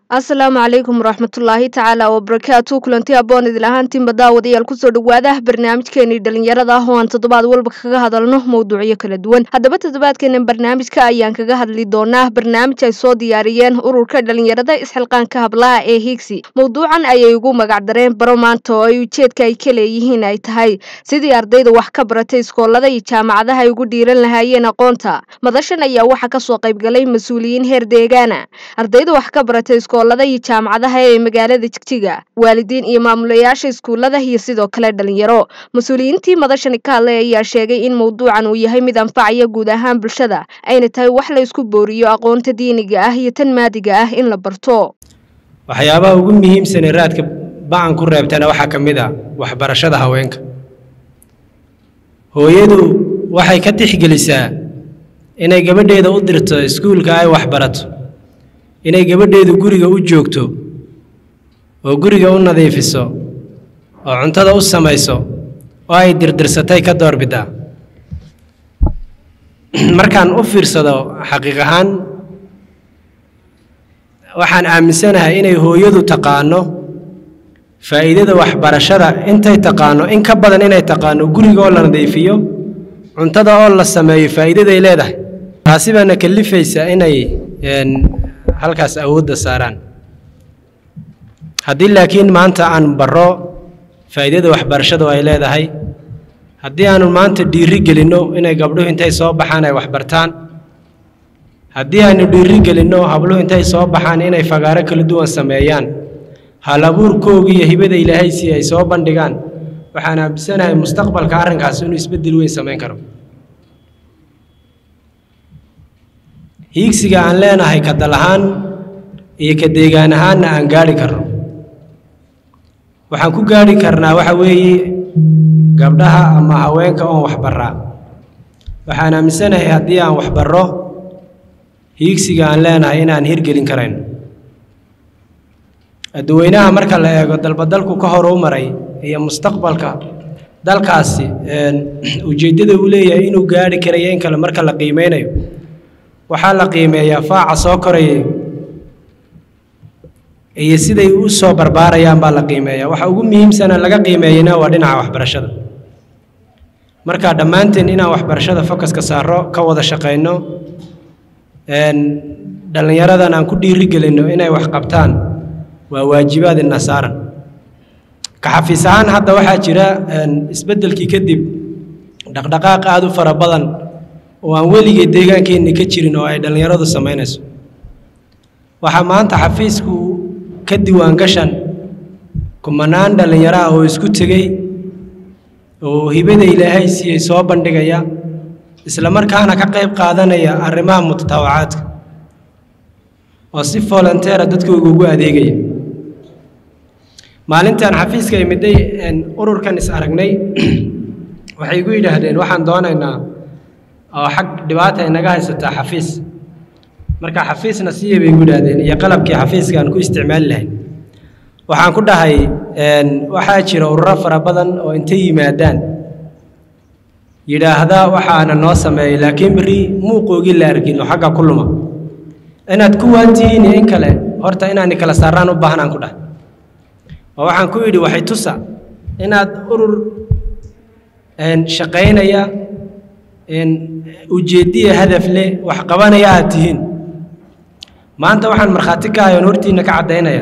asalaamu calaykum waraxmatullaahi tacaala wabarakaatu kulanti aboon idil ahaantiinba daawadayaal kusoo dhawaada barnaamijkeenii dhalinyarada ah oo aan toddobaad walba kaga hadalno mowduucyo kala duwan haddaba toddobaadkeena barnaamijka ayaan kaga hadli doonaa barnaamij ay soo diyaariyeen ururka dhalinyarada isxilqaanka hablaha ee higsi mowduucan ayay ugu magacdareen baro maanta oo ay ujeedka ay ka leeyihiin ay tahay sidii ardayda wax ka baratay iskoolada iyo jaamacadaha ay ugu dhiiran lahaayeen aqoonta madashan ayaa waxaa kasoo qaybgalay mas-uuliyiin heer deegaana ardayda wax ka baratay iskoolada iyo jaamacadaha ee magaalada jigjiga waalidiin iyo maamulayaasha iskuulada iyo sidoo kale dhalinyaro mas-uuliyiintii madashani ka hadlay ayaa sheegay in mowduucan uu yahay mid anfacaya guud ahaan bulshada ayna tahay wax la isku booriyo aqoonta diiniga ah iyo tan maadiga ah in la barto waxyaabaha ugu muhiimsanee raadka ba-an ku reebtana waxaa ka mid ah waxbarashada haweenka hooyadu waxay ka tixgelisaa inay gabadheeda u dirto iskuulka ay waxbarato inay gabadheedu guriga u joogto oo guriga u nadiifiso oo cuntada u samayso oo ay dirdirsatay ka doorbidaa markaan u fiirsado xaqiiq ahaan waxaan aaminsanahay inay hooyadu taqaano faa'iidada waxbarashada intay taqaano in ka badan inay taqaano guriga oo la nadiifiyo cuntada oo la sameeyo faa'iidaday leedahay taasi baana kalifaysa inay halkaas awoodda saaraan haddii laakiin maanta aan barro faa'iidada waxbarashadu ay leedahay haddii aanu maanta dhiiri gelinno inay gabdhuhu intay soo baxaan ay waxbartaan haddii aanu dhiiri gelinno habluhu intay soo baxaan inay fagaaro kala duwan sameeyaan hal abuurkooga iyo hibada ilaahay si ay soo bandhigaan waxaan aaminsanahay mustaqbalka arrinkaas inuu isbeddel weyn samayn karo hiigsiga aan leenahay ka dal ahaan iyo ka deegaan ahaanna aan gaadhi karno waxaan ku gaadhi karnaa waxa weeye gabdhaha ama haweenka oon waxbarraa waxaan aaminsanahay haddii aan waxbarro hiigsiga aan leenahay inaan hirgelin karayno adduweynaha marka la eego dalbadalku ka hor u maray iyo mustaqbalka dalkaasi ujeeddada uu leeyahay inuu gaadhi karayo in kale marka la qiimeynayo waxaa la qiimeeyaa faaca soo koraya iyo siday u soo barbaarayaan baa la qiimeeyaa waxa ugu muhiimsana laga qiimeeyana waa dhinaca waxbarashada marka dhammaanteen inaan waxbarashada fokaska saaro ka wada shaqayno dhallinyaradan aan ku dhiiri gelinno inay wax qabtaan waa waajibaad ina saaran ka xafiis ahaan hadda waxaa jira isbeddelkii kadib dhaqdhaqaaq aada u fara badan oo aan weligee deegaankeenna ka jirin oo ay dhallinyaradu samaynayso waxaa maanta xafiisku ka diwaangashan kumanaan dhallinyaro ah oo isku tegey oo hibada ilaahay siiyey soo bandhigaya isla markaana ka qayb qaadanaya arrimaha mutatawacaadka oo si volonteera dadkooga ugu adeegaya maalintaan xafiiska imiday ururkan is aragnay waxay igu yidhaahdeen waxaan doonaynaa oo xag dhibaata inaga haysataa xafiis marka xafiisna siiya bay igu yidhaahdeen iyo qalabkii xafiiska aan ku isticmaali lahayn waxaan ku dhahay waxaa jira ururo fara badan oo intay yimaadaan yidhaahda waxaana noo sameeyey laakiin berri muuqoogii la arkin oo xagga ku luma inaad ku waantihiin iyo in kale horta inaani kala saaraan u baahnaan ku dhahay oo waxaan ku yidhi waxay tusa inaad urur shaqaynaya ujeeddiya hadaf leh wax qabanaya aad tihiin maanta waxaan markhaati ka ahay oon hortiinna ka caddaynaya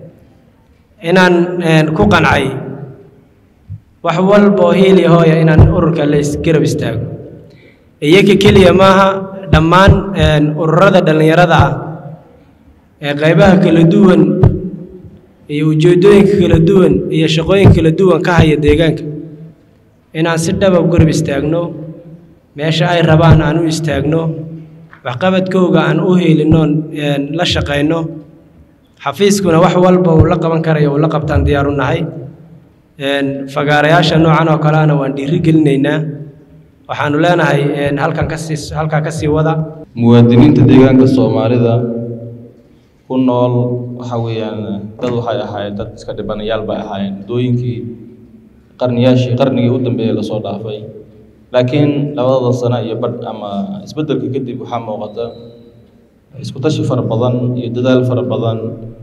inaan ku qancay wax walba oo hiili hooya inaan ururka la isgarab istaago iyaga keliya maaha dhammaan ururada dhallinyarada ah ee qaybaha kala duwan iyo ujeeddooyinka kala duwan iyo shaqooyinka kala duwan ka haya deegaanka inaan si dhaba u garab istaagno meesha ay rabaan aan u istaagno waxqabadkooga aan u heelinoon la shaqayno xafiiskuna wax walba uu la qaban karayo uu la qabtaan diyaar u nahay fagaarayaasha noocan oo kaleana waan dhiiri gelinaynaa waxaanu leenahay halkan kasii halkaa ka sii wada muwaadiniinta deegaanka soomaalida ku nool waxa weeyaan dad waxay ahaayeen dad iska dhibanayaal bay ahaayeen muddooyinkii qarniyaashii qarnigii u dambeeyey lasoo dhaafay laakiin labadada sano iyo badh ama isbeddelka kadib waxaa muuqata isku tashi fara badan iyo dadaal fara badan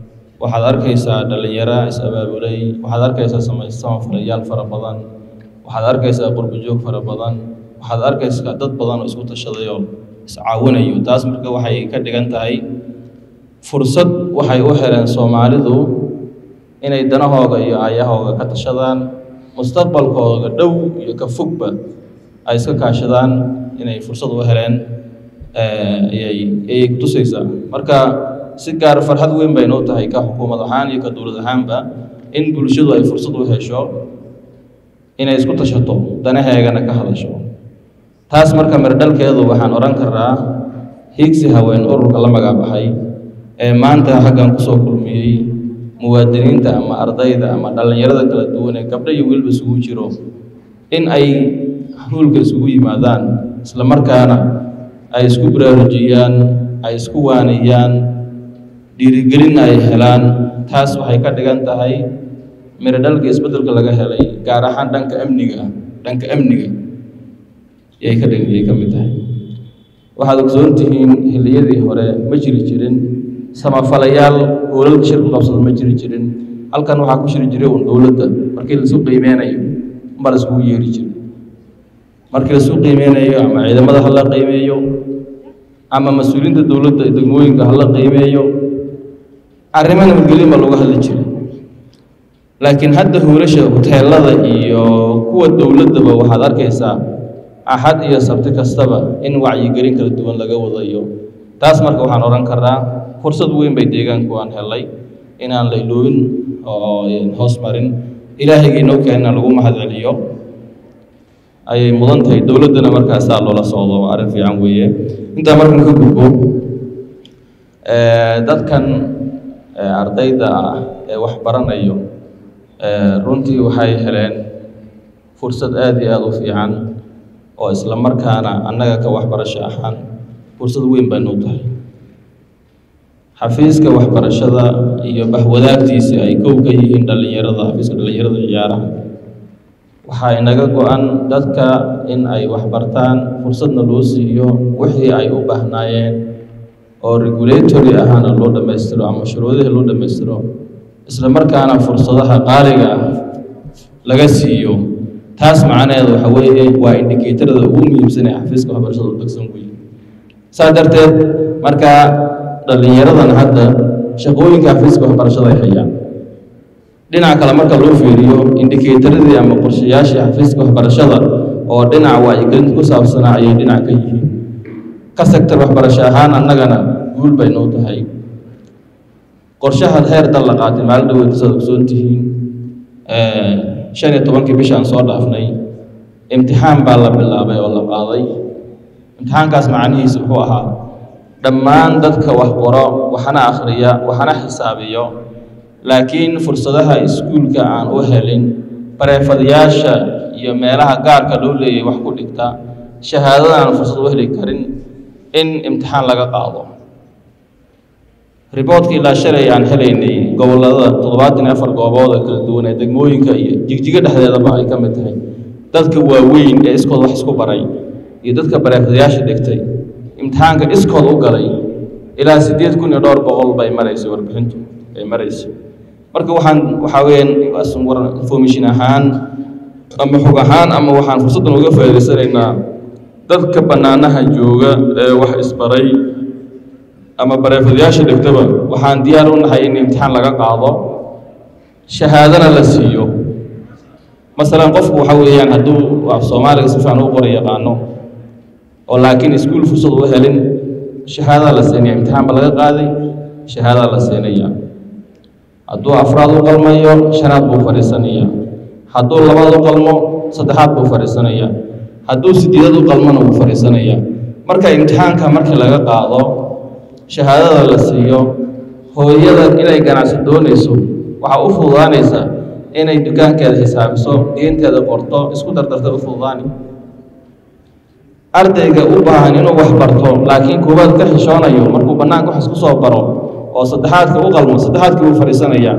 waxaad arkaysaa dhallinyaro is-abaabulay waxaad arkaysaa samafalayaal fara badan waxaad arkaysaa qurbajoog fara badan waxaad arkaysaa dad badan oo isku tashaday oo iscaawinayo taas marka waxay ka dhigan tahay fursad waxay u heleen soomaalidu inay danahooga iyo aayahooga ka tashadaan mustaqbalkooga dhow iyo ka fogba ay iska kaashadaan inay fursad u heleen ayay ayay kutusaysaa marka si gaar farxad weyn baynu u tahay ka xukuumad ahaan iyo ka dowlad ahaanba in bulshadu ay fursad u hesho inay isku tashato danaheegana ka hadasho taas marka mirdhalkeedu waxaan odhan karaa hiigsi haween ururka la magacbaxay ee maanta xaggan kusoo kulmiyey muwaadiniinta ama ardayda ama dhallinyarada kala duwan ee gabdho iyo wiilba isugu jiro in ay huulka isugu yimaadaan isla markaana ay isku baraarujiyaan ay isku waaniyaan dhiirigelin ay helaan taas waxay ka dhigan tahay miradhalka isbeddelka laga helay gaar ahaan dhanka amniga dhanka amniga yay ka dhig yay ka mid tahay waxaad ogsoon tihiin xilliyadii hore ma jiri jirin samafalayaal hoolalka shir ku qabsada ma jiri jirin halkan waxaa ku shiri jiray uun dowladda markii laisu qiimeynayo unbaa la iskugu yeeri jiray markii laisu qiimeynayo ama ciidamada ha la qiimeeyo ama mas-uuliyiinta dowladda degmooyinka ha la qiimeeyo arrimo nabadgelyo baa looga hadli jiray laakiin hadda hoolasha hoteelada iyo kuwa dowladdaba waxaad arkaysaa axad iyo sabti kastaba in wacyigelin kala duwan laga wadayo taas marka waxaan odhan karaa fursad weyn bay deegaanku aan helay inaan la iloobin oo hoos marin ilaahayga inoo keenna lagu mahad celiyo ayay mudan tahay dowladdana markaasaa loola socdo waa arrin fiican weeye intaa markan ka gudbo dadkan ardayda ah ee wax baranayo runtii waxay heleen fursad aada iyo aada u fiican oo isla markaana annaga ka waxbarasho ahaan fursad weyn baynu tahay xafiiska waxbarashada iyo bahwadaagtiisa ay kow ka yihiin dhallinyarada xafiiska dhallinyarada ciyaaraha waxaa inaga go-an dadka in ay waxbartaan fursadna loo siiyo wixii ay u baahnaayeen oo regulatory ahaana loo dhammaystiro ama shuruudihii loo dhammaystiro isla markaana fursadaha qaaliga ah laga siiyo taas macnaheedu waxa weeye waa indikatorada ugu muhiimsan ee xafiiska waxbarashada u degsan weeye saa darteed markaa dhallinyaradan hadda shaqooyinka xafiiska waxbarashada ay hayaan dhinaca kale marka loo fiiriyo indikatoradii ama qorshayaashii xafiiska waxbarashada oo dhinaca wacyigelinta ku saabsanaa ayay dhinac ka yihiin ka sektor waxbarasho ahaan annagana guul bay noo tahay qorshaha heer dal la qaatay maalin dhaweyd saad ogsoon tihiin shan iyo tobankii bishaan soo dhaafnay imtixaan baa la bilaabay oo la qaaday imtixaankaas macnihiisa wuxuu ahaa dhammaan dadka wax qoro waxna akhriya waxna xisaabiyo laakiin fursadaha iskuulka aan u helin bareefadayaasha iyo meelaha gaarka loo leeyahay wax ku dhigta shahaadada aan fursad u heli karin in imtixaan laga qaado riboodka ilaa shalay aan helaynay gobollada toddobaatan iyo afar goobood oo kala duwan ee degmooyinka iyo jigjigo dhexdeedaba ay ka mid tahay dadka waaweyn ee iskood wax isku baray iyo dadka bareefadayaasha dhigtay imtixaanka iskood u galay ilaa siddeed kun iyo dhowr boqol bay maraysay warbixintu ay maraysay marka waxaan waxaa weeyaan information ahaan ama xog ahaan ama waxaan fursaddan uga faa'iidaysanaynaa dadka bannaanaha jooga ee wax isbaray ama bareefadayaasha dhigtaba waxaan diyaar u nahay in imtixaan laga qaado shahaadana la siiyo masalan qofku waxa weeyaan hadduu af soomaaliga si fiican u qora yaqaano oo laakiin iskuul fursad u helin shahaadada la siinaya imtixaan ba laga qaaday shahaadada la siinaya hadduu afraad u qalmayo shanaad buu fadhiisanaya hadduu labaad u qalmo saddexaad buu fadhiisanaya hadduu sideedad u qalmona wuu fadhiisanaya marka imtixaanka markii laga qaado shahaadada la siiyo hooyada inay ganacsi doonayso waxaa u fududaanaysa inay dukaankeeda xisaabiso diinteeda qorto isku dardarta u fududaani ardayga u baahan inuu wax barto laakiin koowaad ka xishoonayo markuu bannaanka wax isku soo baro oo saddexaadka u qalmo saddexaadkii wuu fadhiisanayaa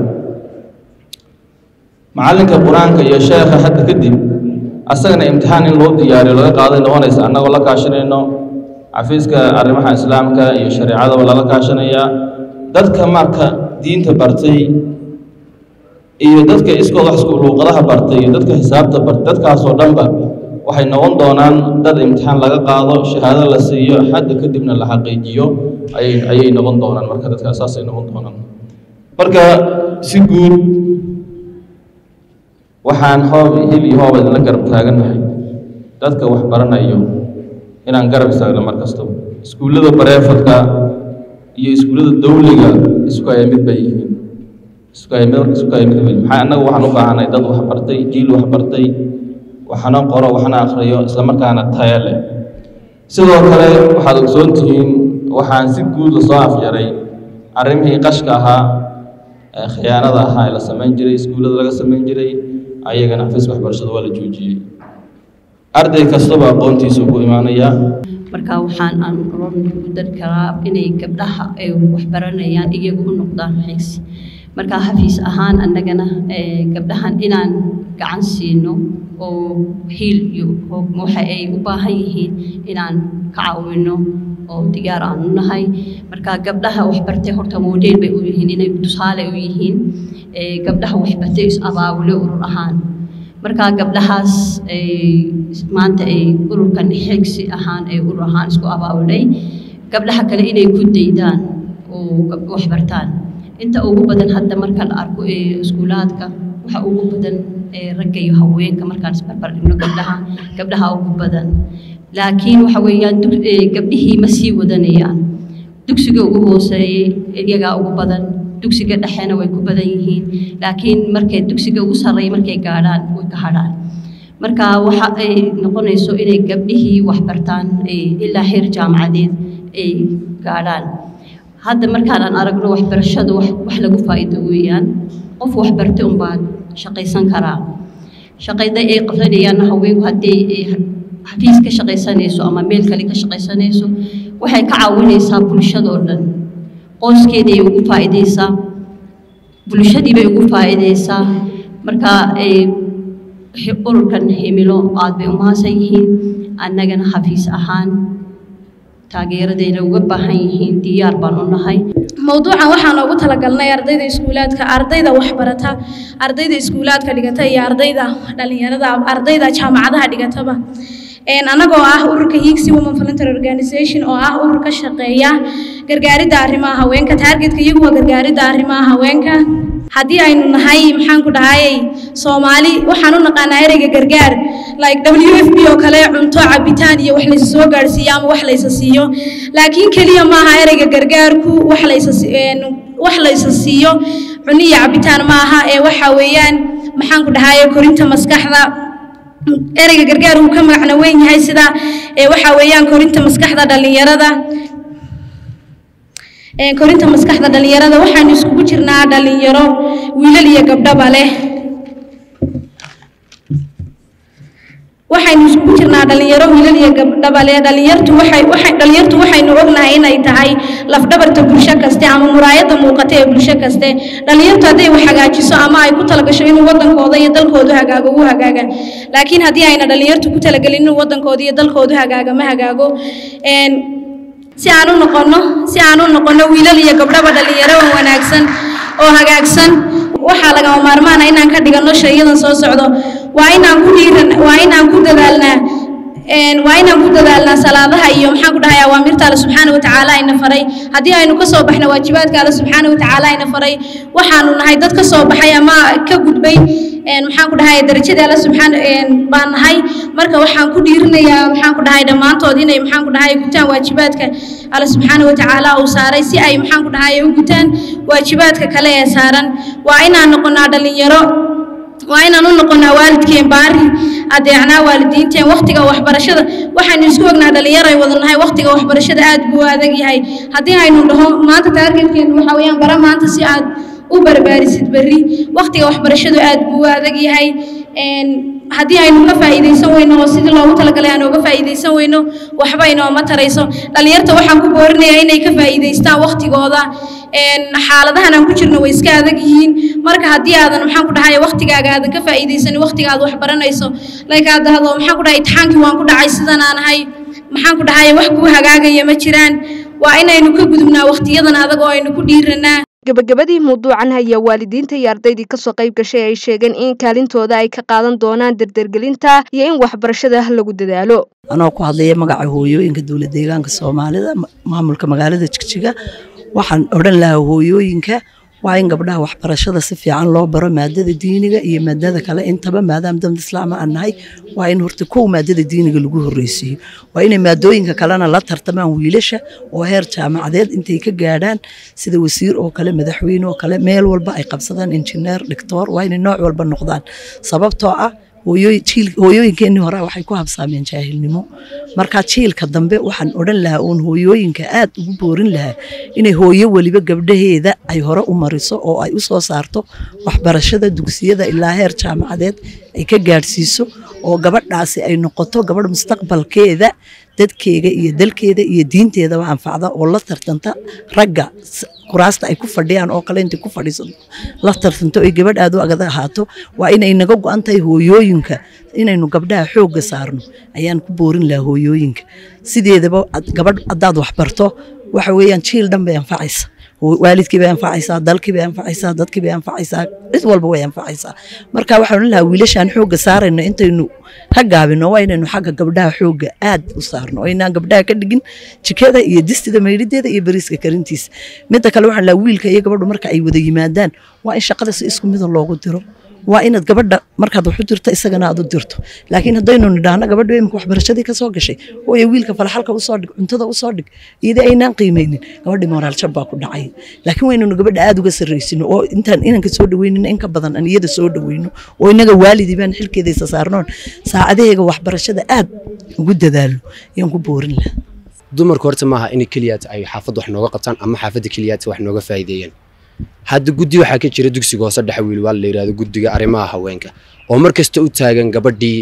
macallinka qur-aanka iyo sheekha hadda kadib asagana imtixaan in loo diyaariyo laga qaaday noqonaysa annagoo la kaashanayno xafiiska arrimaha islaamka iyo shareecadaba lala kaashanayaa dadka marka diinta bartay iyo dadka iskood wax isku luuqadaha bartay iyo dadka xisaabta bartay dadkaasoo dhanba waxay noqon doonaan dad imtixaan laga qaado shahaado la siiyo xadda kadibna la xaqiijiyo ayay ayay noqon doonaan marka dadka saasay noqon doonaan marka si guud waxaan hoob hil iyo hooba idinla garab taagannahay dadka wax baranayo inaan garab istaagno mar kastaba iskuullada bareefadka iyo iskuullada dawliga isku haya mid bay yihiin isku haya mid isku haya mid bay maxaa annaga waxaan u baahanay dad wax bartay jiil wax bartay waxna qoro waxna akhriyo isla markaana taya leh sidoo kale waxaad ogsoon tihiin waxaan si guud lasoo afyaray arrimihii qashka ahaa ee khiyaanada ahaa ee la samayn jiray iskuullada laga samayn jiray ayagana xafiiska waxbarashada waa la joojiyey arday kastaba aqoontiisu ku imaanayaa marka waxaan aan oran ku dari karaa inay gabdhaha ay waxbaranayaan iyagu u noqdaan xiisi marka xafiis ahaan annagana gabdhahan inaan gacan siino oo hiil iyo hoog waxa ay u baahan yihiin inaan ka caawino oo diyaar aan u nahay marka gabdhaha waxbartay horta modeel bay u yihiin inay tusaale u yihiin gabdhaha waxbartay is abaabule urur ahaan marka gabdhahaas maanta ay ururkan xigsi ahaan ay urur ahaan isku abaabulay gabdhaha kale inay ku daydaan oo waxbartaan inta ugu badan hadda marka la arko ee iskuulaadka waxa ugu badan ragga iyo haweenka markaan isbarbar dhigno gabdhaha gabdhaha ugu badan laakiin waxa weeyaan gabdhihii ma sii wadanayaan dugsiga ugu hooseeyey iyagaa ugu badan dugsiga dhexena way ku badan yihiin laakiin markay dugsiga ugu sarreeya markay gaadhaan way ka hadhaan marka waxa ay noqonayso inay gabdhihii waxbartaan ilaa heer jaamacadeed ay gaadhaan hadda markaan aan aragno waxbarashada wax wax lagu faa'iido weeyaan qof waxbartay unbaa shaqaysan karaa shaqayda ay qabsanayaan haweenku haddii xafiis ka shaqaysanayso ama meel kale ka shaqaysanayso waxay ka caawinaysaa bulshadoo dhan qoyskeeday ugu faa'iidaysaa bulshadii bay ugu faa'iidaysaa marka ururkan himilo aad bay umahadsan yihiin annagana xafiis ahaan taageeradayna uga baahan yihiin diyaar baan u nahay mowduucan waxaan ugu talagalnay ardayda iskuulaadka ardayda waxbarata ardayda iskuulaadka dhigata iyo ardayda dhalinyarada ardayda jaamacadaha dhigataba anagoo ah ururka higsi women voluntary organization oo ah urur ka shaqeeya gargaaridda arrimaha haweenka taargetka iyagu waa gargaaridda arrimaha haweenka haddii aynu nahay maxaan ku dhahayay soomaali waxaan u naqaanaa ereyga gargaar like w f b oo kale cunto cabitaan iyo wax laysa soo gaadhsiiyo ama wax laysa siiyo laakiin keliya maaha ereyga gargaarku wax laysa wax laysa siiyo cunno iyo cabitaan maaha ee waxa weeyaan maxaan ku dhahayay korinta maskaxda ereyga gargaar uu ka magacna weyn yahay sida waxa weeyaan korinta maskaxda dhalinyarada korinta maskaxda dhalinyarada waxaanu iskugu jirnaa dhalinyaro wiilal iyo gabdhaba leh waxaynu iskugu jirnaa dhalinyaro wiilal iyo gabdhaba leh dhalinyartu waxay waxay dhalinyartu waxaynu ognahay inay tahay lafdhabarta bulsho kaste ama muraayadda muuqata ee bulsho kaste dhalinyartu hadday wax hagaajiso ama ay ku talagasho inuu wadankooda iyo dalkoodu hagaago wuu hagaaga laakiin haddii ayna dhalinyartu ku talagelin inuu wadankooda iyo dalkoodu hagaaga ma hagaago si aan u noqono si aan u noqono wiilal iyo gabdhaba dhalinyaro wanaagsan oo hagaagsan waxaa lagama maarmaana inaan ka dhigano shayadan soo socdo waa inaan ku dhiiran waa inaan ku dadaalnaa waa inaan ku dadaalnaa salaadaha iyo maxaan ku dhahay awaamirta alle subxaana watacaala ayna faray haddii aynu ka soo baxno waajibaadka alle subxaana watacaala ayna faray waxaanu nahay dad ka soo baxay ama ka gudbay maxaan ku dhahay darajada alle subxaana baan nahay marka waxaan ku dhiirinayaa maxaan ku dhahay dhammaantood inay maxaan ku dhahay gutaan waajibaadka alle subxaana watacaala uu saaray si ay maxaan ku dhahay u gutaan waajibaadka kale ee saaran waa inaan noqonaa dhalinyaro waa inaan u noqonaa waalidkeen baari adeecnaa waalidiinteen wakhtiga waxbarashada waxaynu isku ognaa dhalinyaro ay wada nahay wakhtiga waxbarashada aad buu u adag yahay haddii aynu dhaho maanta taargetkeenu waxa weeyaan bara maanta si aad u barbaarisid berri wakhtiga waxbarashadu aad buu u adag yahay haddii aynu ka faa'iidaysan weyno oo sidii loogu talagalay aan uga faa'iidaysan weyno waxba inooma tarayso dhalinyarta waxaan ku boorinayaa inay ka faa'iidaystaan wakhtigooda xaaladahan aan ku jirno way iska adag yihiin marka haddii aadan maxaan ku dhahay wakhtigaaga aadan ka faa'iidaysanin wakhtiga aad wax baranayso like aad dhahdo maxaan ku dhahay imtixaankii waan ku dhacay sidan aan ahay maxaan ku dhahay wax kuu hagaagaya ma jiraan waa inaynu ka gudubnaa wakhtiyadan adag oo aynu ku dhiiranaa gebagabadii mawduucan ayaa waalidiinta iyo ardaydii kasoo qayb gashay ay sheegeen in kaalintooda ay ka qaadan doonaan dardargelinta iyo in waxbarashada lagu dadaalo anoo ku hadlaya magaca hooyooyinka dowlad deegaanka soomaalida maamulka magaalada jigjiga waxaan odhan lahaa hooyooyinka waa in gabdhaha waxbarashada si fiican loo baro maadada diiniga iyo maadada kale intaba maadaama dad islaama aan nahay waa in horta kow maadada diiniga lagu horreysiiyo waa inay maadooyinka kalena la tartamaan wiilasha oo heer jaamacadeed intay ka gaadhaan sida wasiir oo kale madaxweyne oo kale meel walba ay qabsadaan injineer dhictoor waa inay nooc walba noqdaan sababtoo ah hooyooyinkeenii hore waxay ku habsaameen jaahilnimo marka jiilka dambe waxaan odhan lahaa uun hooyooyinka aad ugu boorin lahaa inay hooyo weliba gabdhaheeda ay hore u mariso oo ay u soo saarto waxbarashada dugsiyada ilaa heer jaamacadeed ay ka gaadhsiiso oo gabadhaasi ay noqoto gabadh mustaqbalkeeda dadkeega iyo dalkeeda iyo diinteedaba anfacda oo la tartanta ragga kuraasta ay ku fadhiyaan oo kale intay ku fadhiisato la tartanto ay gabadh aad u agada ahaato waa inay naga go-an tahay hooyooyinka inaynu gabdhaha xoogga saarno ayaan ku boorin lahaa hooyooyinka sideedaba gabadh haddaad waxbarto waxa weeyaan jiil dhan bay anfacaysa waalidkii bay anfacaysaa dalkii bay anfacaysaa dadkii bay anfacaysaa cid walba way anfacaysaa marka waxaan odhan lahaa wiilashaan xoogga saarayno intaynu ka gaabino waa inaynu xagga gabdhaha xoogga aad u saarno oo inaan gabdhaha ka dhigin jikada iyo distida mayrideeda iyo bariiska karintiisa midda kale waxaan lahaa wiilka iyo gabadhu marka ay wada yimaadaan waa in shaqada si isku mida loogu diro waa inaad gabadha markaad wax u dirto isagana aad u dirto laakiin haddaynu nidhaahno gabadha imika waxbarashadii ka soo gashay hooya wiilka falaxalka usoo dhig cuntada usoo dhig iyadii aynaan qiimaynin gabadhii moraalshab baa ku dhacay laakiin waynanu gabadha aad uga sarraysino oo intaan inanka soo dhaweynino in ka badan aan iyada soo dhaweyno oo inaga waalidii baan xilkeeda isa saarnoon saacadaheega waxbarashada aad ugu dadaalo ayaan ku boorin lahaa dumarku horta maaha in keliyaat ay xaafadda wax nooga qabtaan ama xaafadda keliyaat wax nooga faa'iideeyaan hadda guddi waxaa ka jira dugsiga hoose dhexe wiil waa la yidhahdo guddiga arrimaha haweenka oo mar kasta u taagan gabadhii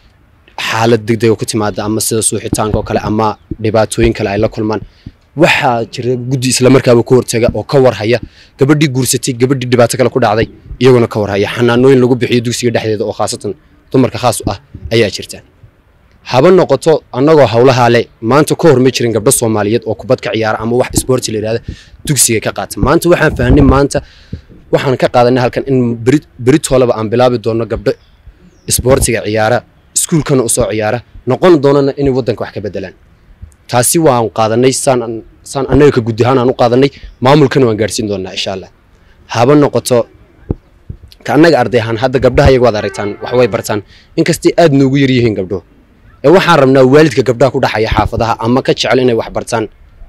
xaalad degdega ku timaada ama sida suuxitaanka oo kale ama dhibaatooyin kale ay la kulmaan waxaa jira guddi islamarkaaba ku hortaga oo ka warhaya gabadhii guursatay gabadhii dhibaato kale ku dhacday iyaguna ka warhaya xanaanooyin lagu bixiyo dugsiga dhexdeeda oo khaasatan dumarka khaas u ah ayaa jirta haba noqoto annagoo howlahaa le maanta ka hor ma jirin gabdho soomaaliyeed oo kubad ka ciyaara ama wax isboorti la yidhahda dugsiga ka qaata maanta waxaan fahnay maanta waxaan ka qaadanay halkan in beritoolaba aan bilaabi doono gabdho isboortiga ciyaara iskuulkana usoo ciyaara noqon doonana inay waddanka wax ka bedelaan taasi waan qaadanay saan saan annaga ka guddi ahaan aan u qaadanay maamulkana waan gaadhsiin doonaa insha allah haba noqoto ka annaga arday ahaan hadda gabdhaha iyagu waad aragtaan wax way bartaan inkastay aad noogu yar yihiin gabdho ee waxaan rabnaa waalidka gabdhaha ku dhaxaya xaafadaha ama ka jecel inay wax bartaan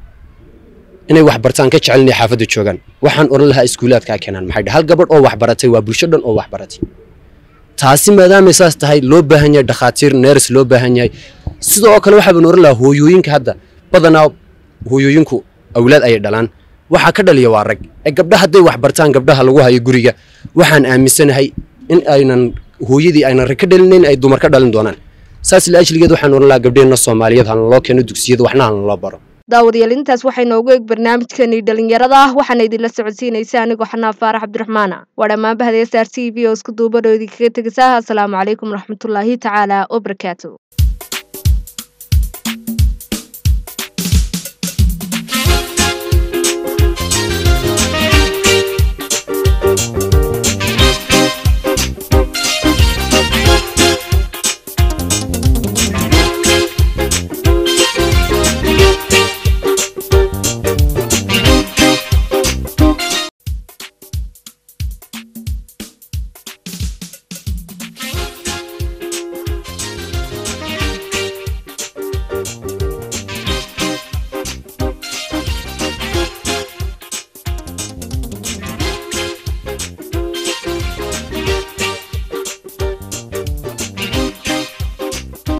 inay wax bartaan ka jecel inay xaafadda joogaan waxaan odhan lahaa iskuulaadkaa keenaan maxay dhahay hal gabadh oo wax baratay waa bulsho dhan oo wax baratay taasi maadaamay saas tahay loo baahan yahay dhakhaatiir neers loo baahan yahay sidoo kale waxaa baan oran lahaa hooyooyinka hadda badanaa hooyooyinku awlaad ayay dhalaan waxaa ka dhaliya waa rag ee gabdha hadday wax bartaan gabdhaha lagu hayo guriga waxaan aaminsanahay in aynan hooyadii aynan rag ka dhalinayn ay dumar ka dhalin doonaan saas la ajligeed waxaan oran lahaa gabdheenna soomaaliyeed hana loo keeno dugsiyada waxna hana loo baro daawadayaal intaas waxay noogu eeg barnaamijkeenii dhalinyarada ah waxaana idinla socodsiinaysa anigoo xanaa faarax cabdiraxmaana waa dhammaan bahda s r t v oo isku duubadhoodii kaga tegaysa asalaamu calaykum waraxmatullaahi tacaala wabarakaatu